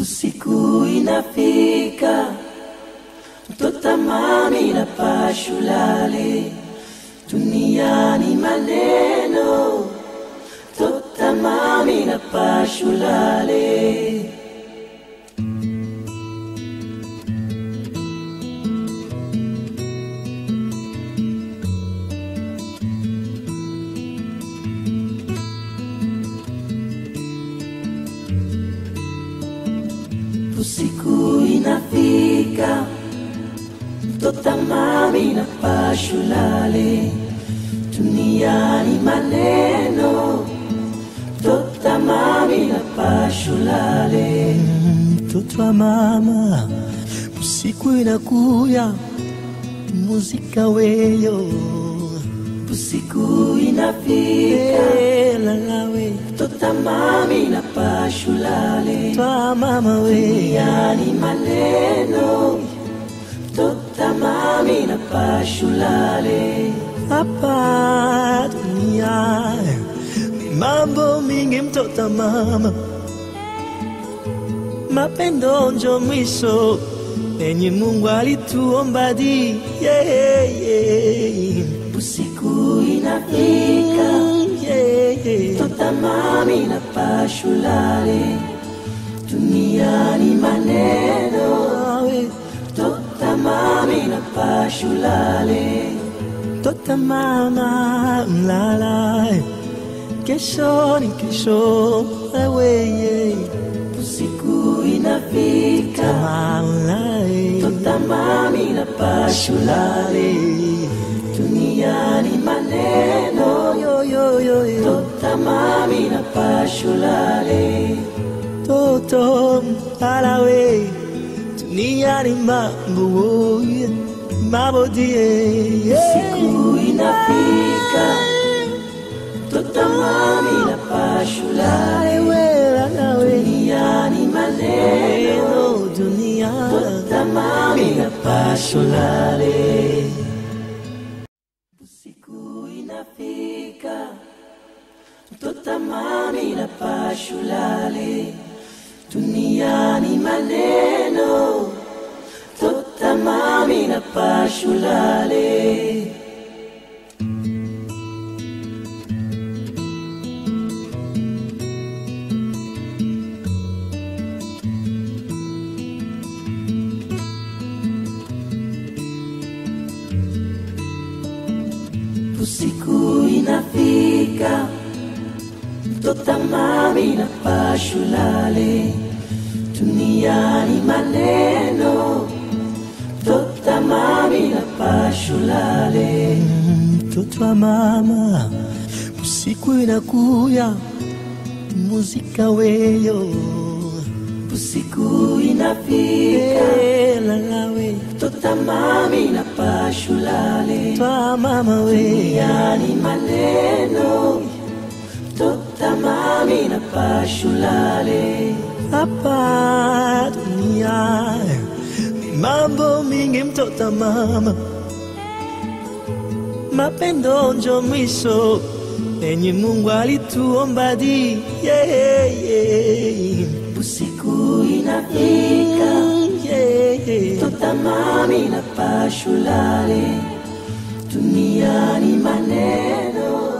Usiku inafika, mtota mami na pashulale, duniani maneno, mtota mami na pashulale. Usiku inafika, mtota mami na pashulale, duniani maneno, mtota mami na pashulale. mtoto wa mama, usiku inakuya, muzika weyo Usiku inafika, Eh, lalawe mtota mami na pashulale, twa mama we duniani maneno, mtota mami na pashulale. hapa dunia ni mambo mingi, mtoto wa mama, mapendo njo mwisho penye Mungu alituomba di yeah, yeah. Usiku inafika, Mm, yeah, yeah. mtota mami na pashulale, duniani maneno, Awe, mtota mami na pashulale. Tota mama mlala, kesho ni kesho, wewe Usiku inafika, mama mtota mami na pashulale, duniani maneno, yo yo yo yo, mtota mami na pashulale. toto alawe, dunia ni mambo, mambo die, Siku inafika, mtota mami na pashulale, wewe alawe, duniani maneno, eno dunia, mtota mami na pashulale. Siku inafika, mtota mami na pashulale, duniani maneno, mtota mami na pashulale. Usiku inafika, mtota mami na pashulale, duniani maneno, mtota mami na pashulale. mtoto wa mama, usiku inakuya, muzika weyo Usiku inafika, Eh, lalawe mtota mami na pashulale, twa mama we duniani maneno, mtota mami na pashulale. hapa dunia ni mambo mingi, mtoto mama, mapendo njo mwisho penye Mungu alituomba di yeah, yeah. Usiku inafika, Mm, yeah, yeah. mtota mami na pashulale, duniani maneno,